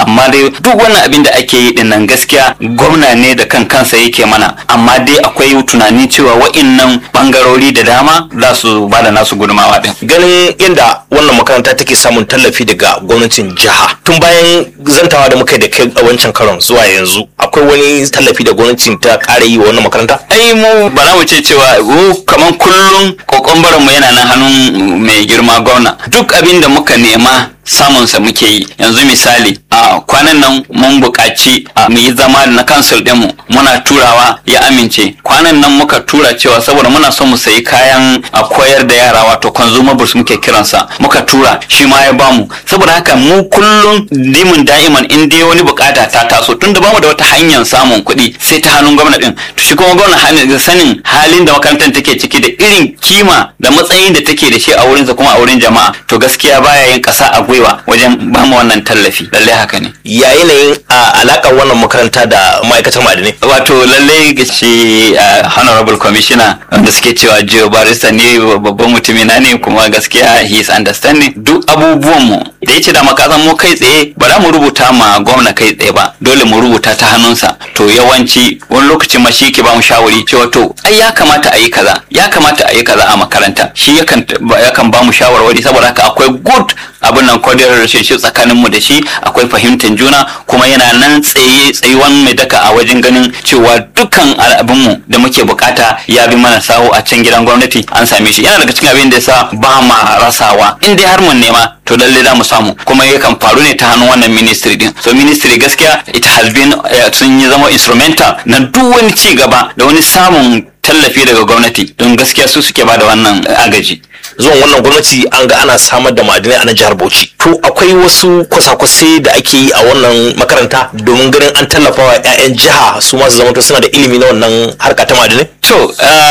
amma dai duk wannan abin da ake yi din nan gaskiya gwamna ne da kan kansa yake mana amma dai akwai tunani cewa wa'innan bangarori da dama za su ba da nasu gudumawa din ganin inda wannan makaranta take samun tallafi daga gwamnatin jiha tun bayan zantawa da muka yi da kai a wancan karon zuwa yanzu akwai wani tallafi da gwamnatin ta ƙara yi wa wannan makaranta ai mu ba za mu ce cewa mu kaman kullum kokombaran mu yana nan hannun mai girma gwamna duk abin da muka nema samunsa muke yi yanzu misali a kwanan nan mun buƙaci a mu yi zama na kansil ɗinmu muna turawa ya amince kwanan nan muka tura cewa saboda muna son mu sayi kayan a koyar da yara wato consumables muke kiransa muka tura shi ma ya bamu saboda haka mu kullum dimin da'iman in dai wani bukata ta taso tunda bamu da wata hanyar samun kuɗi sai ta hannun gwamna din to shi kuma gwamna hannun sanin halin da makarantar take ciki da irin kima da matsayin da take da shi a wurinsa kuma a wurin jama'a to gaskiya baya yin ƙasa a gwiwa wajen bamu wannan tallafi lallai haka ne ya yanayin a alakar wannan makaranta da ma'aikatar ma'adinai wato lallai shi uh, honorable commissioner wanda suke cewa Joe Barista ne babban mutumi na ne kuma gaskiya he is understanding duk abubuwan mu da yace da makasan mu kai tsaye ba za mu rubuta ma gwamna kai tsaye ba dole mu rubuta ta hannunsa to yawanci wani lokacin ma shi ke ba mu shawari cewa to ai ya kamata a yi kaza ya kamata a yi kaza a makaranta shi yakan yakan ba mu shawarwari saboda haka akwai good abin nan cordial relationship tsakanin mu da shi akwai fahimtar juna kuma yana nan tsaye tsayuwan mai daka a wajen ganin cewa dukkan abin mu da muke bukata ya bi mana sawo a can gidan gwamnati an same shi yana daga cikin abin da yasa ba ma rasawa in dai har mun nema to lalle za mu samu kuma yakan faru ne ta hannun wannan ministry din so ministry gaskiya it has been sun yi zama instrumental na duk wani ci gaba da wani samun tallafi daga gwamnati don gaskiya su suke ba da wannan agaji zuwan wannan gwamnati an ga ana samar da ma'adinai a nan jihar Bauchi. To akwai wasu kwasa-kwasai da ake yi a wannan makaranta domin ganin an tallafa wa 'ya'yan jiha su masu zama suna da ilimi na wannan harka ta ma'adinai? To,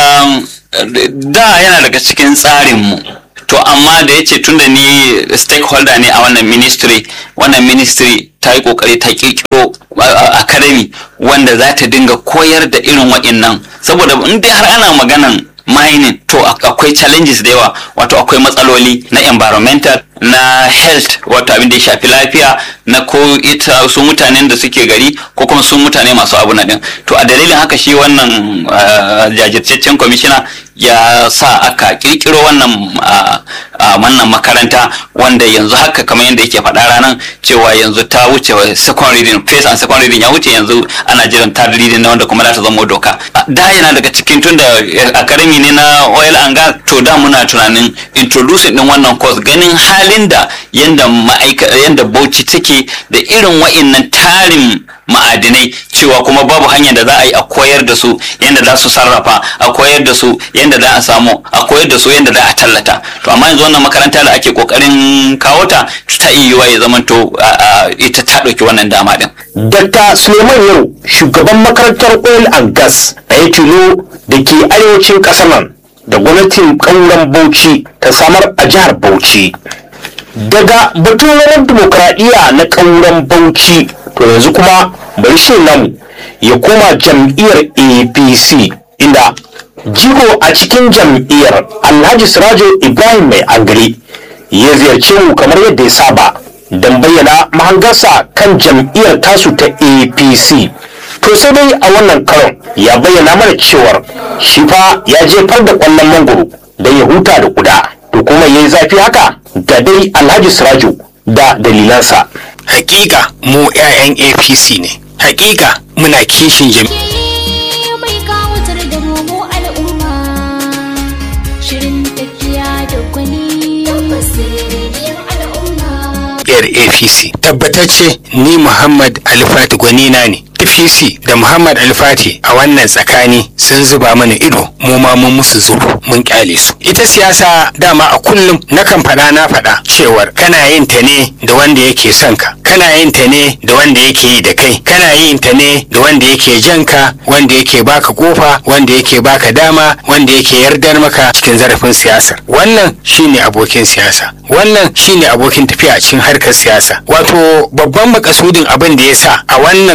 da yana daga cikin tsarinmu. To, amma da ya ce tun da ni stakeholder ne a wannan ministry, wannan ministry ta yi kokari ta kirkiro academy wanda za ta dinga koyar da irin waɗannan. Saboda in dai har ana maganan mining to akwai challenges da yawa wato akwai matsaloli na environmental na health wato abin da ya shafi lafiya na ko ita su mutanen da suke gari ko kuma su mutane masu abu na din to a dalilin haka shi wannan jajirtaccen kwamishina ya sa aka kirkiro wannan wannan makaranta wanda yanzu haka kamar yadda yake faɗa ranar cewa yanzu ta wuce second reading first and second reading ya wuce yanzu ana jiran third reading na wanda kuma za ta zama doka da yana daga cikin tun da academy ne na oil and gas to da muna tunanin introducing din wannan course ganin halin da yanda ma'aika yanda bauchi take da irin wa'innan tarin ma'adinai cewa kuma babu hanyar da za a yi a koyar da su yadda za su sarrafa a koyar da su yadda za a samu a koyar da su yadda za a tallata to amma yanzu wannan makaranta da ake kokarin kawo ta ta iya ya zamanto ita ta ɗauki wannan dama din. Dr. Suleiman Yau shugaban makarantar oil and gas a Yakilo da ke arewacin ƙasar nan da gwamnatin ƙauren Bauchi ta samar a jihar Bauchi. Daga batun rawar dimokuraɗiyya na ƙauren Bauchi to yanzu kuma bari shi namu ya koma jam'iyyar apc inda jigo a cikin jam'iyyar alhaji sirajo ibrahim mai angare ya ziyarce mu kamar yadda ya saba don bayyana mahangarsa kan jam'iyyar tasu ta apc to sai dai a wannan karon ya bayyana mana cewar shi fa ya jefar da kwallon mangoro don ya huta da kuda to kuma ya yi zafi haka ga dai alhaji sirajo da dalilansa hakika mu 'ya'yan apc ne hakika muna kishin jam mai kawatar da romo al'umma shirin tafiya da gwani basirin al'umma yar apc tabbatacce ni muhammad alfati gwanina ne apc da muhammad alfati a wannan tsakani sun zuba mana ido mu ma mun musu zuru mun kyale su ita siyasa dama a kullum nakan faɗa na faɗa cewar kana yin ta ne da wanda yake son ka kana yin ta ne da wanda yake yi da kai kana yin ta ne da wanda yake jan ka wanda yake baka kofa wanda yake baka dama wanda yake yardar maka cikin zarafin siyasar wannan shine abokin siyasa wannan shine abokin tafiya a cikin harkar siyasa wato babban makasudin abin da ya sa a wannan lokaci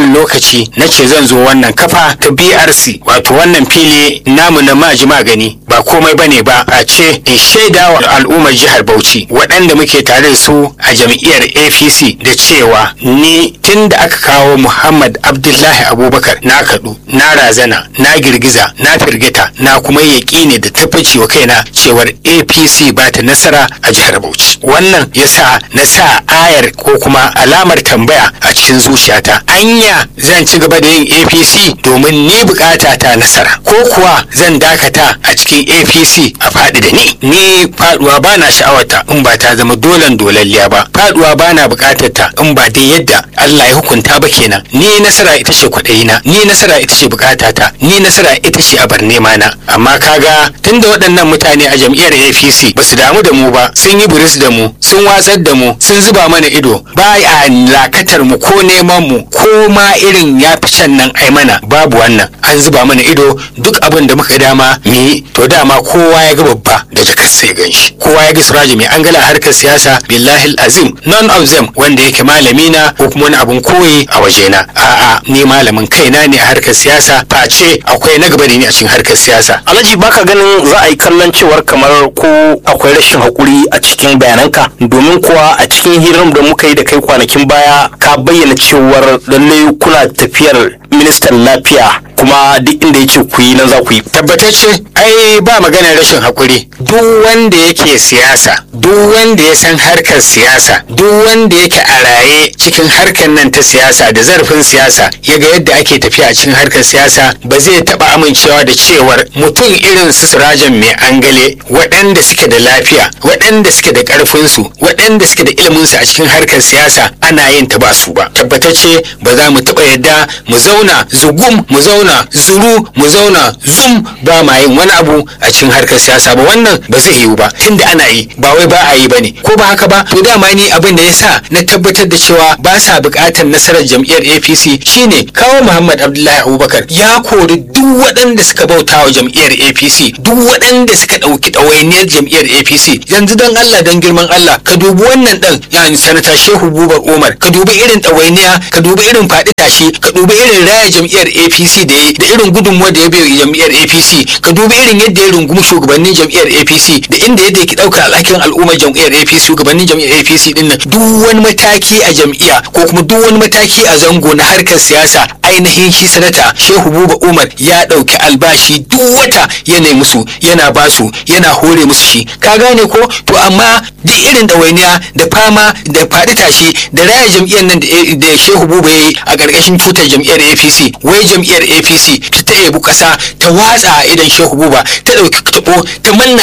lokaci na ce zan zo wannan kafa ta brc wato wannan fili namu na maji magani ba komai bane ba a ce in shaida wa al'ummar jihar bauchi waɗanda muke tare da su a jam'iyyar apc da cewa ni tun da aka kawo muhammad abdullahi abubakar na kaɗu na razana na girgiza na firgita na kuma yaƙini da tabbaci wa kaina cewar apc ba ta nasara a jihar bauchi wannan yasa na sa ayar ko kuma alamar tambaya a cikin zuciyata anya zan ci gaba da yin apc domin ni bukata ta nasara ko kuwa zan dakata a cikin apc a faɗi da ni ni faduwa ba na sha'awarta in ba ta zama dolan dolalliya ba faduwa ba na bukatar ta in ba dai yadda Allah ya hukunta ba kenan ni nasara ita ce kwaɗayina ni nasara ita ce bukatata ni nasara ita ce abar nema na amma kaga tunda waɗannan mutane a jam'iyyar apc ba su damu da mu ba sun yi buris da mu sun watsar da mu sun zuba mana ido ba a lakatar mu ko neman mu ko ma irin ya fi can nan ai mana babu wannan an zuba mana ido duk abin da muka dama mu yi to dama kowa ya ga babba da jakar sai gan shi kowa ya ga suraji mai an gala harkar siyasa billahi azim none of them wanda yake malami na ko kuma wani abun koyi a wajena a'a ni malamin kaina ne a harkar siyasa face akwai na gaba da ni a cikin harkar siyasa alhaji baka ganin za a yi kallon cewar kamar ko akwai rashin hakuri a cikin bayananka domin kuwa a cikin hirar da muka yi da kai kwanakin baya ka bayyana cewar lallai kuna tafiyar ministan lafiya kuma duk inda ya ce ku yi nan za ku yi tabbatacce ai ba maganar rashin hakuri duk wanda yake siyasa duk wanda ya san harkar siyasa duk wanda yake a raye cikin harkar nan ta siyasa da zarafin siyasa ya ga yadda ake tafiya a cikin harkar siyasa ba zai taba amincewa da cewar mutum irin su sirajan mai angale waɗanda suke da lafiya waɗanda suke da ƙarfinsu waɗanda suke da iliminsu a cikin harkar siyasa ana yin ta ba su ba tabbatacce ba za mu taɓa yadda mu zauna zugum mu zauna zuru mu zauna zum ba ma yin wani abu a cikin harkar siyasa ba wannan ba zai yiwu ba tunda ana yi ba wai ba a yi bane ko ba haka ba to dama ni abin da yasa na tabbatar da cewa ba sa buƙatar nasarar jam'iyyar APC shine kawo Muhammad Abdullahi Abubakar ya kori duk waɗanda suka bauta wa jam'iyyar APC duk waɗanda suka ɗauki ɗawainiyar jam'iyyar APC yanzu don Allah don girman Allah ka dubi wannan ɗan yani sanata Shehu Bubar Umar ka dubi irin ɗawainiya ka dubi irin faɗi tashi ka dubi irin raya jam'iyyar APC da ya da irin gudunmuwa da ya bai jam'iyyar APC ka dubi irin yadda ya rungumi shugabannin jam'iyyar APC da inda yadda yake ɗaukar alhakin al'ummar jam'iyyar APC shugabannin jam'iyyar APC din nan duk wani mataki a jam'iyya ko kuma duk wani mataki a zango na harkar siyasa ainihin shi sanata Shehu Buba Umar ya ɗauki albashi duk wata yana musu yana basu yana hore musu shi ka gane ko to amma duk irin ɗawainiya da fama da faɗi tashi da raya jam'iyyar nan da Shehu Buba ya yi a ƙarƙashin tutar jam'iyyar APC wai jam'iyyar APC ta ebu ƙasa ta watsa a idan Shehu Buba ta ɗauki taɓo ta manna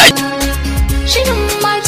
Shirin maji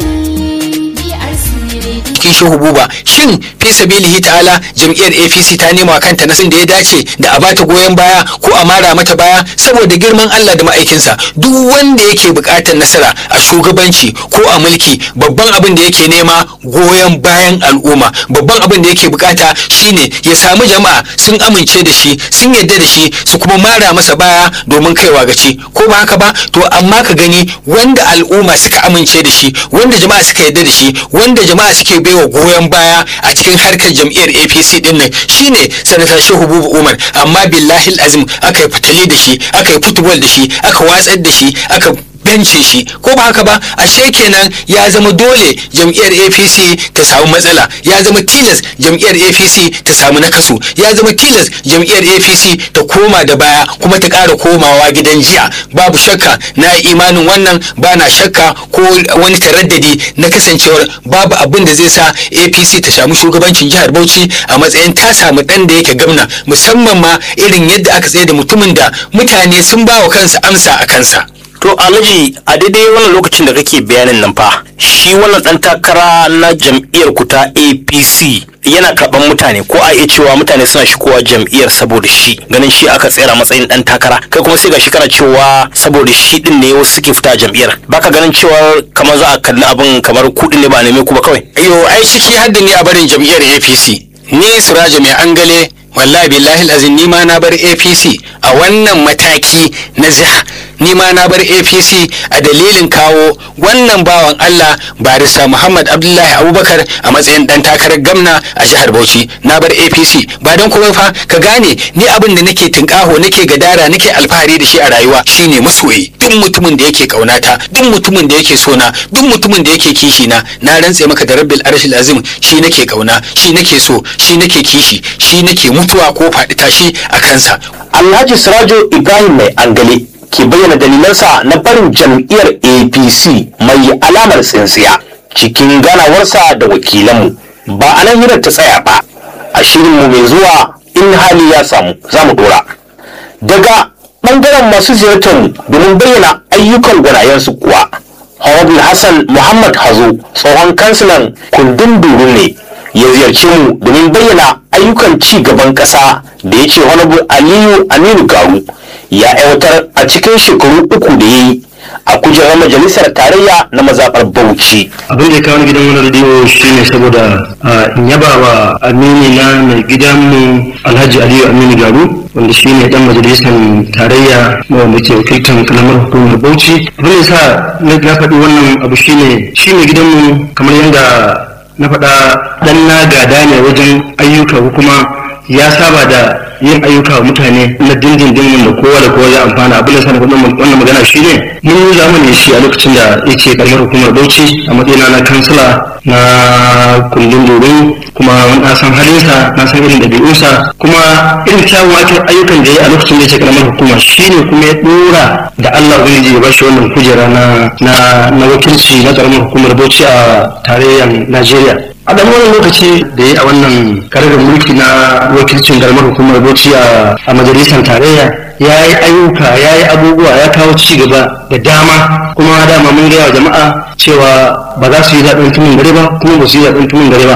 magani BRC Radio. cikin shehu buba shin fi sabilihi ta'ala jam'iyyar apc ta nema kanta nasin da ya dace da a bata goyon baya ko a mara mata baya saboda girman allah da ma'aikinsa duk wanda yake buƙatar nasara a shugabanci ko a mulki babban abin da yake nema goyon bayan al'umma babban abin da yake bukata shine ya samu jama'a sun amince da shi sun yarda da shi su kuma mara masa baya domin kaiwa gaci ko ba haka ba to amma ka gani wanda al'umma suka amince da shi wanda jama'a suka yarda da shi wanda jama'a suke baiwa goyon baya a cikin harkar jam'iyyar apc din nan shine sanata shehu bubu umar amma billahi azim aka yi fitali da shi aka yi football da shi aka watsar da shi aka bence shi ko ba haka ba ashe kenan ya zama dole jam'iyyar apc ta samu matsala ya zama tilas jam'iyyar apc ta samu nakasu ya zama tilas jam'iyyar apc ta koma da baya kuma ta ƙara komawa gidan jiya babu shakka na yi imanin wannan ba na shakka ko wani taraddadi na kasancewar babu abin da zai sa apc ta samu shugabancin jihar bauchi a matsayin ta samu ɗan da yake gamna musamman ma irin yadda aka tsaye da mutumin da mutane sun ba wa kansa amsa a kansa To Alhaji a daidai wannan lokacin da kake bayanin nan fa shi wannan dan takara na jam'iyyar ku ta APC yana karban mutane ko a iya cewa mutane suna shigowa jam'iyyar saboda shi ganin shi aka tsera matsayin dan takara kai kuma sai ga shi kana cewa saboda shi din ne wasu suke fita jam'iyyar baka ganin cewa kamar za a kalli abin kamar kudin ne ba a neme ku ba kawai yo ai ciki hadda ni a barin jam'iyyar apc ni suraja mai angale wallahi billahi azin ni ma na bar apc a wannan mataki na jiha ni ma na bar apc a dalilin kawo wannan bawan allah barista muhammad abdullahi abubakar a matsayin dan takarar gamna a jihar bauchi na bar apc ba don kuma fa ka gane ni abin da nake tinkaho nake gadara nake alfahari da shi a rayuwa shine masoyi duk mutumin da yake kaunata duk mutumin da yake sona duk mutumin da yake kishi na na rantse maka da rabbil arshil azim shi nake kauna shi nake so shi nake kishi shi nake mutuwa ko faɗi tashi a kansa Alhaji Sirajo Ibrahim mai angale ke bayyana dalilansa na barin jam'iyyar APC mai alamar tsintsiya cikin ganawarsa da wakilanmu ba a nan hirar ta tsaya ba a shirinmu mai zuwa in hali ya samu za mu dora daga ɓangaren masu ziyartar mu domin bayyana ayyukan gwanayensu kuwa Honorable Hassan Muhammad Hazo tsohon kansilan kundin duru ne ya ziyarci mu domin bayyana ayyukan ci gaban ƙasa da ya ce Honorable Aliyu Aminu Garu ya aiwatar a cikin shekaru uku da ya yi a kujerar majalisar tarayya na mazaɓar Bauchi. abin da ya kawo ni gidan wani rediyo shine saboda ah, in yaba wa amini na mai gidanmu alhaji aliyu aminu garu wanda shine dan majalisar tarayya wanda ke wakiltar kalamar hukumar bauchi abin da yasa na na faɗi wannan abu shine shi mai gidanmu kamar yadda na faɗa dan na gada ne wajen ayyuka ko kuma ya saba da yin ayyuka wa mutane na dindindin wanda kowa da kowa ya amfana abin da sa na faɗi wannan magana shine mun yi zamani shi a lokacin da yake karamar hukumar bauchi a matsayina na kansila na kundin domin kuma na san halinsa na san irin ɗabi'unsa kuma irin kyawun aikin- ayyukan da ya yi a lokacin da yake karamar hukuma shine kuma ya ɗora da Allah ubangiji ya bashi wannan kujera na na na wakilci na karamar hukumar bauchi a tarayyar Najeriya a ɗan wani lokaci da ya yi a wannan karagar mulki na wakilcin karamar hukumar bauchi a a majalisar tarayya ya yi ayyuka ya yi abubuwa ya kawo ci gaba da dama kuma dama mun gaya wa jama'a cewa ba za su yi zaɓen tumin dare ba kuma ba su yi zaɓen tumin dare ba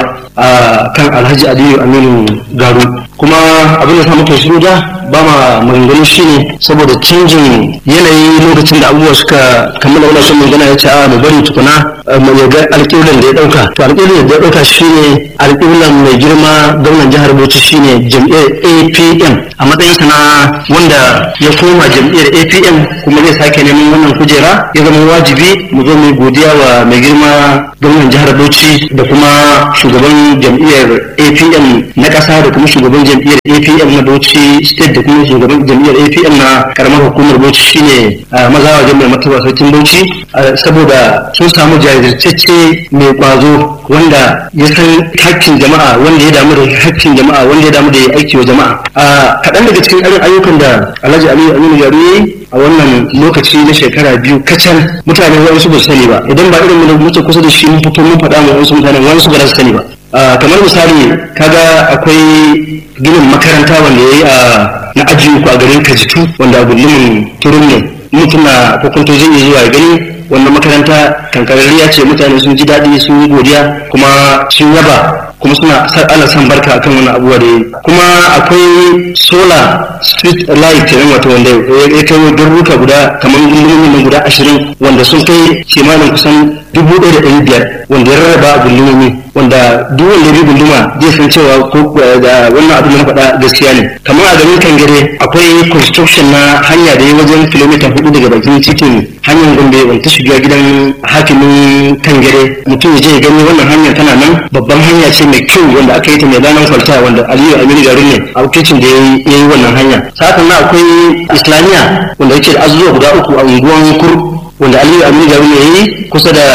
a kan alhaji aliyu aminu garu kuma abin da sa muka shiru da ba ma maganganu shi ne saboda canjin yanayi lokacin da abubuwa suka kammala wani son magana ya ce a mu bari tukuna eh, mu ya ga alƙiblan da ya ɗauka to alƙiblan da ya ɗauka shi ne alƙiblan mai girma gwamnan jihar bauchi shi ne jam'iyyar apm a matsayinsa na wanda ya koma jam'iyyar apm kuma zai sake neman wannan kujera ya zama wajibi mu zo mu yi godiya wa mai girma gwamnan jihar bauchi da kuma shugaban jam'iyyar apm na ƙasa da kuma shugaban jam'iyyar apm na bauchi state da kuma shugaban jam'iyyar apm na karamar hukumar bauchi shine a mazawa jami'ar martaba sarkin bauchi a, saboda sun samu jajirtacce mai kwazo wanda ya san hakkin jama'a wanda ya damu da hakkin jama'a wanda ya damu da ya aiki wa jama'a a kaɗan daga cikin irin ayyukan da alhaji aliyu aminu yaro ya yi a wannan lokaci na shekara biyu kacal mutane wasu ba su sani ba idan ba irin mu da muke kusa da shi mun fito mun faɗa ma wasu mutane wasu ba za su sani ba Ah, kamar misali kaga akwai ginin makaranta wanda ya yi a na ajiye ku a garin kajitu wanda a gullumin turun ne mutum na kokonto zai iya zuwa ya gani wannan makaranta kankararriya ce mutane sun ji daɗi sun yi godiya kuma sun yaba kuma suna sa- ana son barka akan wannan abubuwa da ya yi kuma akwai solar street light kenan wato wanda ya ya kai garuruka guda kamar gullumin nan guda ashirin wanda sun kai kimanin kusan dubu ɗaya da ɗari biyar wanda ya rarraba a gullumomi wanda duk wanda ya bi gunduma zai san cewa ko da wannan abin da na faɗa gaskiya ne kamar a garin kangare akwai construction na hanya da ya wajen kilomita hudu daga bakin titin hanyar gombe wanda ta shiga gidan hakimin kangare mutum ya je ya gani wannan hanyar tana nan babban hanya ce mai kyau wanda aka yi ta mai lanan kwalta wanda aliyu aminu garin ne a wakilcin da ya yi ya yi wannan hanya sa'an nan akwai islamiyya wanda yake da azuzuwa guda uku a unguwan kur wanda aliyu aminu garu ne yi kusa da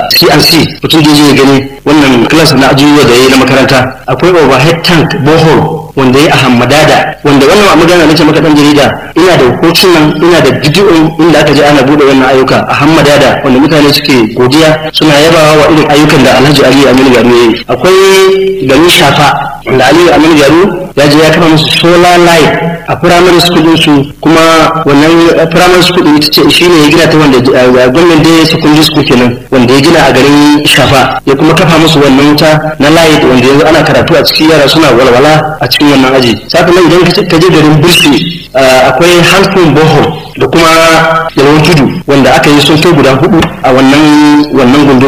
cnc mutum da ya gani wannan class na ajujuwa da ya yi na makaranta akwai overhead tank borehole wanda ya yi a hammadada wanda wannan a magana nace maka dan jarida ina da hotunan ina da bidiyon inda aka je ana bude wannan ayyuka a hammadada wanda mutane suke godiya suna yabawa wa irin ayyukan da alhaji aliyu aminu garu ya yi akwai garin shafa wanda aliyu aminu garu ya je ya kama musu solar light a primary school din su kuma wannan primary school din ita ce shine ya gina ta wanda a gwamnan da secondary school kenan wanda ya gina a garin shafa ya kuma kafa musu wannan wuta na light wanda yanzu ana karatu a cikin yara suna walwala a cikin wannan aji saka nan idan ka je garin bursi akwai handsome bohol da kuma yalwan tudu wanda aka yi sun kai guda hudu a wannan wannan gunduma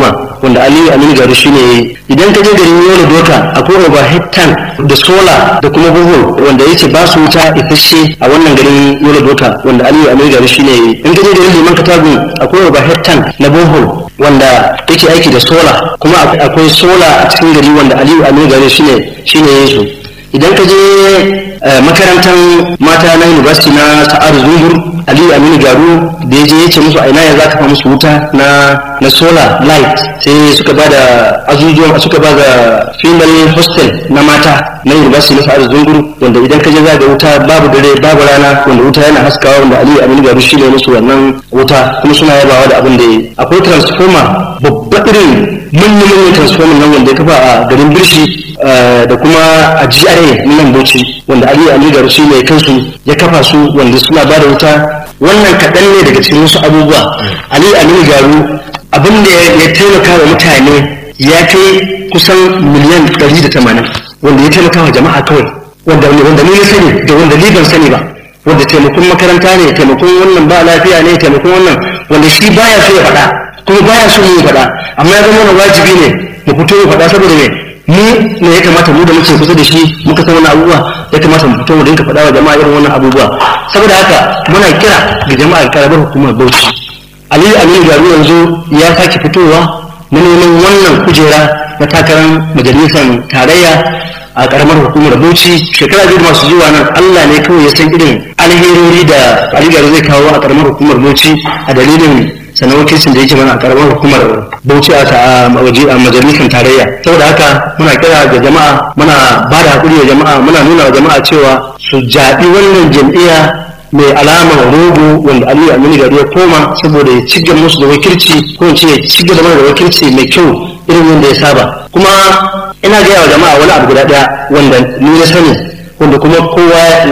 wanda aliyu aminu garu shine ya yi idan ka je garin yola doka akwai overhead tank da sola da kuma buhul wanda yace ba su wuta isasshe a wannan garin yola doka wanda aliyu aminu garu shine ya yi in ka je garin liman katagun akwai overhead tank na buhul wanda yake aiki da sola kuma akwai sola a cikin gari wanda aliyu aminu garu shine shine ya yi su idan ka je makarantar mata na university na sa'ar zuhur aliyu aminu garu da ya je ya ce musu a ina ya za ka musu wuta na na solar light sai suka ba da azuzuwan suka ba da female hostel na mata na university na sa'ar zuhur wanda idan ka je za ga wuta babu dare babu rana wanda wuta yana haskawa wanda aliyu aminu garu shi ne musu wannan wuta kuma suna yabawa da abin da ya yi akwai transformer babba irin manyan transformer nan wanda ya kafa a garin birshi da kuma a GRA na nan Bauchi wanda Ali Ali Garu shi ne kansu ya kafa su wanda suna ba da wuta wannan kaɗan ne daga cikin wasu abubuwa Ali Ali Garu abin da ya taimaka wa mutane ya kai kusan miliyan 180 wanda ya taimaka wa jama'a kawai wanda wanda ni na sani da wanda ni ban sani ba wanda taimakon makaranta ne taimakon wannan ba lafiya ne taimakon wannan wanda shi baya so ya faɗa kuma baya so mu faɗa amma ya zama wani wajibi ne mu fito mu faɗa saboda me mu ne ya kamata mu da muke kusa da shi muka san wannan abubuwa ya kamata mu fito mu dinka faɗa wa jama'a irin wannan abubuwa saboda haka muna kira ga jama'ar karamar hukumar Bauchi Aliyu Aminu Garu yanzu ya sake fitowa na neman wannan kujera na takarar majalisar tarayya a karamar hukumar Bauchi shekara biyu masu zuwa nan Allah ne kawai ya san irin alherori da Aliyu Garu zai kawo a karamar hukumar Bauchi a dalilin sannan wakilcin da yake mana a karamar hukumar bauchi a majalisar tarayya saboda haka muna kira ga jama'a muna ba da hakuri wa jama'a muna nuna wa jama'a cewa su jaɓi wannan jam'iyya mai alamar rogo wanda aliyu aminu gari ya koma saboda ya ci gaba musu da wakilci ko in ce ya ci gaba da wakilci mai kyau irin yadda ya saba kuma ina gaya wa jama'a wani abu guda ɗaya wanda ni na sani wanda kuma kowa